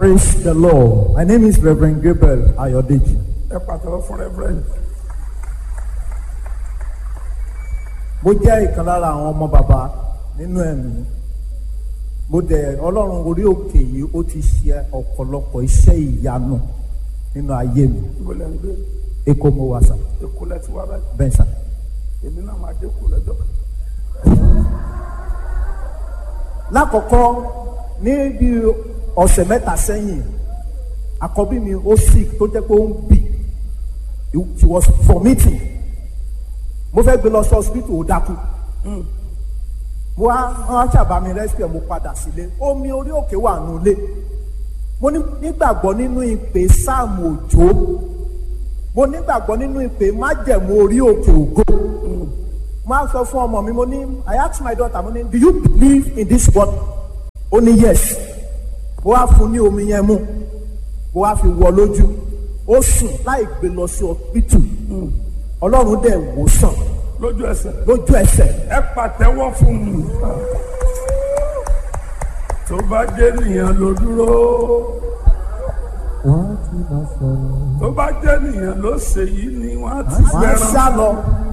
Praise the Lord. My name is Reverend Gabriel Ayodeji. ẹ pàtàkì fún reverend Mo jẹ́ ìkan lára àwọn ọmọ bàbá nínú ẹ̀mí. Mo dẹ̀ Ọlọ́run orí òkè yìí ó ti ṣe ọ̀pọ̀lọpọ̀ iṣẹ́ ìyanu nínú ayé mi. ibo lẹ́ ń gbé Èkó mo wà sà, èkó lẹ́ ti wá báyìí bẹ́ẹ̀ sà. èmi náà máa dé kó lẹ́jọ́ kan. Lákọ̀ọ́kọ́ ní bí ọ̀sẹ̀ mẹ́ta sẹ́yìn, àkọ́bí mi ó sick tó jẹ́ pé ó ń bì. She was vomiting. Mo fẹ́ gbé lọ sí hospital ó dákú. mo wá wọn ṣàbá mi rescue mo padà sílé omi orí òkè wà nulẹ̀ mo ní- nígbàgbọ́ nínú ìpè sáàmù òjò mo nígbàgbọ́ nínú ìpè májẹ̀mú orí òkè ògo mo á sọ fún ọmọ mi mo ní I ask my daughter mo ní do you believe in this word ó ní yes mo wá fún ní omi yẹn mu mo wá fi wọ lójú ó sùn láì gbé lọ sí hospital ọlọ́run dẹ̀ wò sàn lójú ẹsẹ̀ lójú ẹsẹ̀ ẹ pàtẹ́wọ́ fún mi. tó bá jẹ́ nìyẹn ló dúró tó bá jẹ́ nìyẹn ló ṣe yìí ni wọ́n á ti máa fẹ́ràn. sá lọ.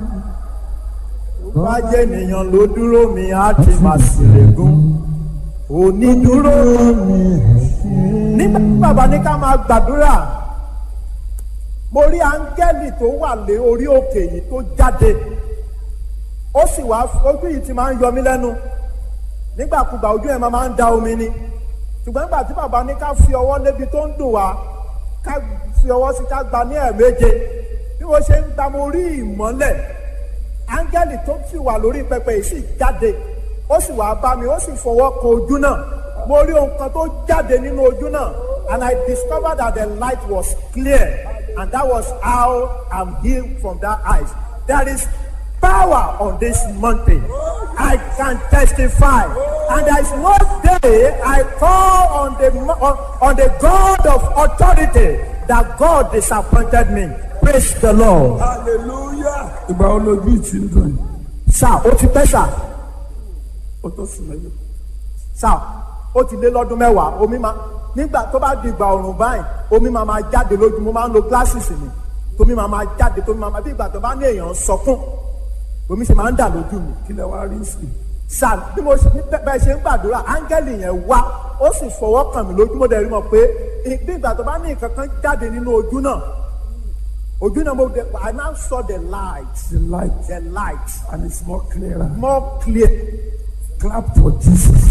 Tó bá jẹ́ ènìyàn ló dúró mi, á ti máa ṣèlégún. Onídúró mi. Nígbà tí bàbá ní ká máa gbàdúrà, mo rí áńgẹ́lì tó wà lé orí òkè yìí tó jáde. Ó sì wá ojú yìí ti máa ń yọ mí lẹ́nu. Nígbàkúgbà ojú ẹ̀ máa ń da omi ni. Ṣùgbọ́n nígbà tí bàbá ní ká fi ọwọ́ lébi tó ń dùn wá, ká fi ọwọ́ sí ká gba ní ẹ̀ẹ̀méje bí mo ṣe ń gba mo rí ìmọ́lẹ̀ áńgẹ́lì tó sì wà lórí pẹpẹ yìí sì jáde ó sì wá bá mi ó sì fọwọ́ kan ojú náà mo rí ohun kan tó jáde nínú ojú náà and I discovered that the light was clear and that was how I'm healed from that eyes there is power on this mountain I can testify and there is no day I call on the mo- on, on the God of authority that God disappointed me praise the Lord. hallelujah. ìgbà wo lójú ìtì ń dùn yìí sá ó ti pẹ́ sá ó tó sùn mẹ́jọ. sá ó ti lé lọ́dún mẹ́wàá omi máa nígbà tó bá di ìgbà ọ̀rùn báyìí omi máa máa jáde lójú mo máa ń lo glasses mi tómi máa máa jáde tómi máa máa bí ìgbà tó bá ní èèyàn ń sọkún omi ṣe máa ń dà lójú mi kí lẹ wá rí sí i. sá bí mo ṣe bẹ́- bẹ́ẹ̀ ṣe ń gbàdúrà áńgẹ́lì yẹn wá ó sì fọwọ́ kàn mí lójú mo dẹ̀ rí mọ̀ pé ì- bí ìgbà tó bá ní nǹkan kan jáde nínú ojú náà ojú náà mo dẹ̀ I now saw the light the light the light and it's more clearer. more clear clap for jesus.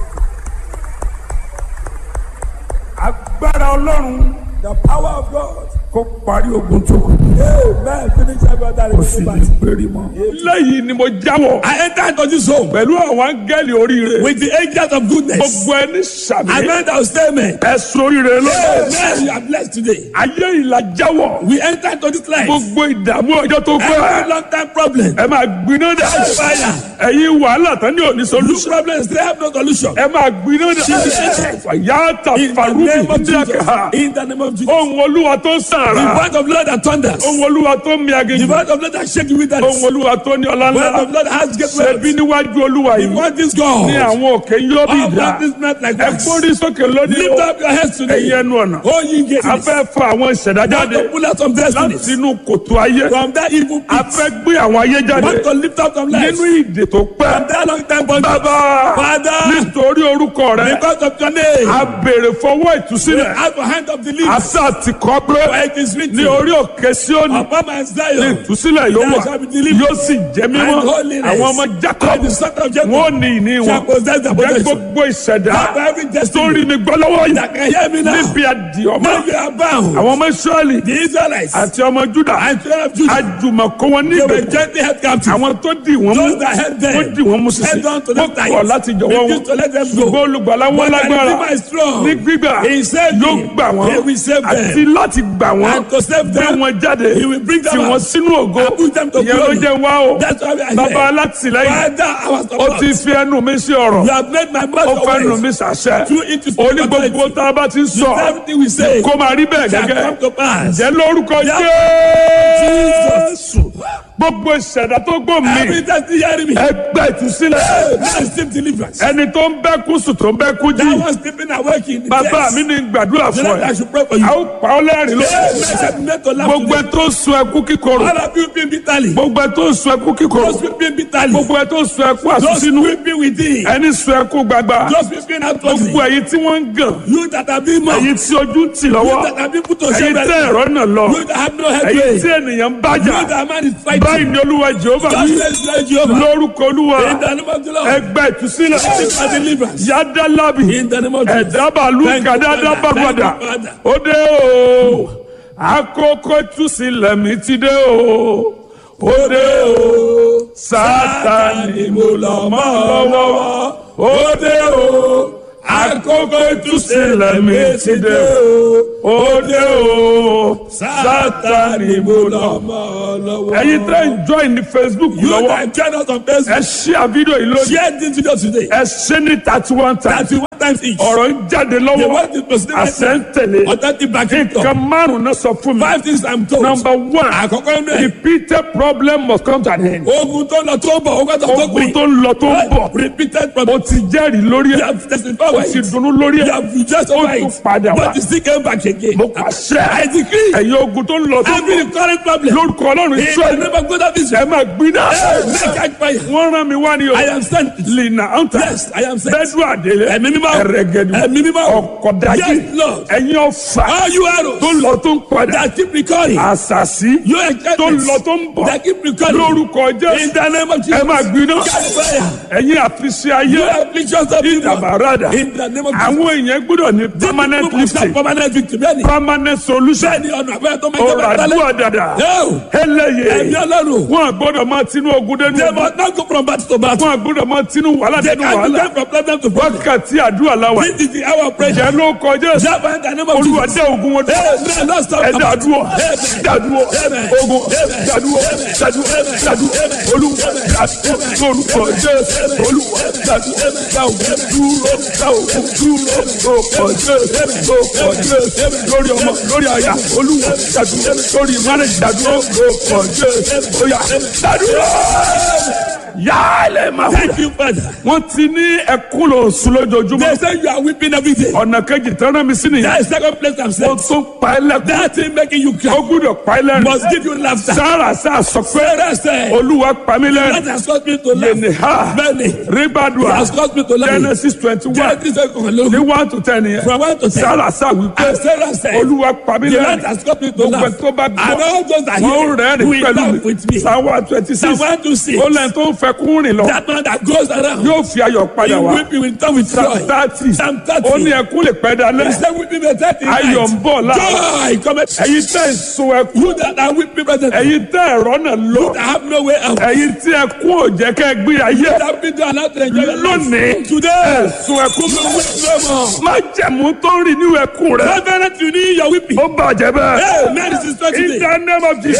agbára ọlọ́run the power of God kó parí ogun tó kù. amen finish every other kò sì ní péré mọ́. lẹ́yìn ni mo jáwọ́. I enter into this home pẹ̀lú àwọn áńgẹ́lì oríire. with the angels of goodness. gbogbo ẹni sàmì. I meant I will stay amen. ẹ sóríire lọ́wọ́. Amen. You are blessed today. ayé ìlà jáwọ́. We enter into this life. gbogbo ìdààmú ọjọ́ tó Every pẹ́. long time problem. ẹ máa gbiná dà. Fire. ẹ̀yin wàhálà tán ní òní This solution. problem still have no solution. ẹ máa gbiná dà. fàyàtà In the farubi name of Jesus. díàkà. In the name of Jesus. ohun olúwa tó The sàrà. word of Lord that thunders. ohun olúwa tó mi The aginjù. word of Lord that shake you with that. ohun olúwa tó ní ọlá The word of ńlá. Lord that has great ṣebí words. níwájú olúwa The yìí. word is God. ní àwọn òkè yóò bí All ìdá. that is not like ẹ that. gbórí sókè lónìí Lift o. up your heads today. ẹ̀yin ẹnu ọ̀nà. Oh, you get a it. fẹ́ fa àwọn ìṣẹ̀dá Want jáde to pull out some destinies láti inú kòtò ayé. from that evil pit. a fẹ́ gbé àwọn ayé jáde Want to lift up some lives nínú ìdè tó from pẹ́. that long time bondage. bàbá Father, nítorí orúkọ rẹ because of your name, a béèrè fọwọ́ we ìtúsílẹ̀. have a hand of the leaves. àṣà ti kọ́ pé For it is written, ní orí òkè Síónì upon my ní Zion, ìtúsílẹ̀ yóò wà there shall be deliverance yóò sì jẹ́ mímọ́ and holiness. àwọn ọmọ And Jacob the son of Jacob wọn ò ní ìní wọn shall possess the jẹ́ possession. gbogbo ìṣẹ̀dá Have every destiny sórí mi gbọ́ lọ́wọ́ yìí that can hear me now. níbi àdìọ́mọ́ Now you are bound. àwọn ọmọ Ísírẹ́lì The Israelites àti ọmọ Júdà and children of Judah, àjùmọ̀kọ́ wọn they were níbẹ̀ gently held captive. àwọn tó dì wọ́n mú Those that held them, wọ́n dì wọ́n mú sísè held on to wọ́n them tight. kọ̀ láti jọ̀wọ́ wọn Refused to let them go. ṣùgbọ́n olùgbàlà wọn But the lágbára Redeemer is strong. ní gbígbà He saved yóò me. gbà wọ́n He will save them. àti láti gbà wọ́n And to save gbé them, wọn jáde He will bring them tì wọ́n out. sínú ògo And put them to ìyẹn ló glory. jẹ́ wá o That's why we are bàbá here. alátìlẹ́yìn Father, our ó support. ti fi ẹnu mi sí ọ̀rọ̀ You have made my ó mouth fẹ́ nu mi always. sàṣẹ Through it is ó ní gbogbo tá a bá ti ń sọ Everything we say kó máa rí bẹ́ẹ̀ shall gẹ́gẹ́ come to pass. jẹ́ lórúkọ Yeah. Jésù gbogbo ìṣẹ̀dá tó gbò mí Every time you hear me. ẹgbẹ́ ìtúsílẹ̀ Hey, now receive deliverance. ẹni tó ń bẹ́ kú sùn tó ń bẹ́ kú jí That was sleeping awake in the bàbá chest. mi ní gbàdúrà The fún Lord, I ẹ should pray for you. a ó pa ọ́ lẹ́rìn ló Hey, man, said not to laugh gbogbo ẹ today. tó ń sun ẹkú kíkorò All of you been bitterly. gbogbo ẹ tó ń sun ẹkú kíkorò Those weeping bitterly. gbogbo ẹ tó ń sun ẹkú Those àsúnsínú weeping within. ẹni sun ẹkú gbagba Those weeping outwardly. gbogbo ẹ̀yin tí wọ́n ń gàn You that have been mocked. ẹ̀yin tí ojú ń tì You lọ́wọ́ that have been put to ẹ̀yin shame. tẹ́ ẹ̀rọ náà lọ You that have no ẹ̀yin headway. tí ènìyàn ń bájà You that man is báyìí fighting. ni olúwa jehova God wí says, Lord Jehovah. lórúkọ olúwa In the name of the Lord. ẹgbẹ́ ìtúsílẹ̀ Receive my deliverance. yádàlábì In the name of Jesus. ẹ̀dábàlú Thank you, kàdáadáa Father. bàgbàdà Thank you, Father. ó dé o àkókò ìtúsílẹ̀ mi ti dé o ó dé o sátani mo lọ mọ́ lọ́wọ́ ó dé o àkókò ìtúsílẹ̀ mi ti dé o ó dé o sátani mo lọ mọ́ lọ́wọ́. ẹ̀yin tẹ́ ń join ní facebook You lọ́wọ́ that join us on ẹ Facebook. share fídíò yìí lónìí Share this video today. ẹ ṣe ní thirty one times Thirty one times each. ọ̀rọ̀ ń jáde The lọ́wọ́ word is proceeding right àṣẹ ń now. tẹ̀lé Authentic backing nǹkan up. márùn-ún náà sọ fún mi. Five things I'm told. number one Àkọ́kọ́ inú ẹ̀. repeated problem must come to an end. Ogun tó lọ tó bọ̀, ogun tó tó ogun gbìn. tó ń lọ tó ń bọ̀ Repeated o problem. ti jẹ́rìí lórí You ẹ̀ have testified o with ti it. dunnú lórí You ẹ̀ have rejoiced ó over tún it. padà wá. But you still came back again. mo pàṣẹ I decree. ẹ̀yin ogun tó ń lọ tó ń Every bọ̀ current problem. lórúkọ ọlọ́run In the israẹli name of God of ẹ Israel. máa gbiná Make catch fire. wọ́n rán mi wá ní o I am sent. lina anta Yes, I am sent. bẹ́ẹ̀dù àdélé Ẹ̀mí mímọ́. ẹ̀rẹ̀gẹ̀dù Ẹ̀mí mímọ́. ọ̀kọ̀dájì Yes, Lord. ẹ̀yin ọ̀fà All you arrows tó ń lọ tó ń padà that keep recurring. àṣàṣì Your tó ń enchantments lọ tó ń bọ̀ that keep recurring. lórúkọ In jésù the name of ẹ Jesus. máa gbiná Catch fire. ẹ̀yin àfiṣe ayé You afflictions of people. ìdàbàràdà In the name of Jesus. àwọn èèyàn gbọ́dọ̀ ní permanent People must have lifting permanent victory. Bẹ́ẹ̀ni. permanent solution Bẹ́ẹ̀ni ọ̀nà àbẹ́rẹ́ tó máa ń jẹ́ ọ̀rọ̀ bẹ́ẹ̀ àdúrà dàdà Yóò. Ẹ̀mí eléyè ọlọ́run. wọn gbọ́dọ̀ máa tinú ogun dénú They ogun must not go from battle to battle. wọn gbọ́dọ̀ máa tinú wàhálà They dénú can wàhálà go from problem to problem. wákàtí àdúrà làwà This is the hour of prayer. ìjẹ́ ló kọjá èsì Therefore, in the name of olúwa Jesus. dé ogun wọn dúró Amen. Lord, stop. ẹ dàdúrọ Amen. dàdúrọ Amen. ogun Amen. dàdúrọ Amen. dàdúrọ Amen. dàdúrọ Amen. olúwa dàdúrọ lórúkọ jésù olúwa dàdúrọ dàwùjọ dúró dàwùjọ dúró lórúkọ jésù lórúkọ jésù lórí ọmọ lórí àyà olúwa dàdúrọ lórí márùn dàdúrọ lórúkọ jésù oya dàdúrọ yálẹ̀ máa wù. Thank you, Father. wọ́n ti ní ẹkún lò sùn lójoojúmọ́ They say you are weeping every day. ọ̀nà kejì tẹ́lẹ̀ mi sí nìyẹn That is second place I'm ó saying. tún pa ẹ́ lẹ́kún That thing making you ó cry gbúdọ̀ pa ẹ́ lẹ́rìn must give you laughter. sára sá sọ pé Sarah said, olúwa pa mí that lẹ́rìn has caused me to laugh. yẹnì ha Many. rígbàdùà has caused me to laugh. genesis twenty one Genesis said, ní one to ten yẹn From one to ten. sára sá wípé And Sarah said, olúwa pa mí the lẹ́rìn Lord has caused me to gbogbo laugh. ẹ̀ tó bá And gbọ́ all those that wọ́n hear rẹ́rìn will pẹ̀lú laugh mi with me. sáwọ́ twenty six Psalm one to six. ó lẹ́yìn tó ń fẹ́ kún rìn lọ That man that goes around, yóò fi ayọ̀ he padà wá weep, he will turn with Psalm joy. thirty Psalm thirty. ó ní ẹkún lè pẹ́ dalẹ́ He said, weeping may tarry in ayọ̀ ń night. bọ̀ láàárọ̀ Joy cometh. ẹ̀yin tẹ́ ń sun ẹkún You that are weeping presently, ẹ̀yin tẹ́ ẹ̀rọ náà lọ that have no way out. ẹ̀yin tí ẹkún ò jẹ́ kẹ́ gbé ayé That have been allowed to enjoy your life. lónìí Today, sun ẹkún you will weep no more. má jẹ̀mú tó ń rìn nínú ẹkún rẹ Reverend, you need your weeping. ó bàjẹ́ bẹ́ẹ̀ Hey, man, this is not in today. the name of Jesus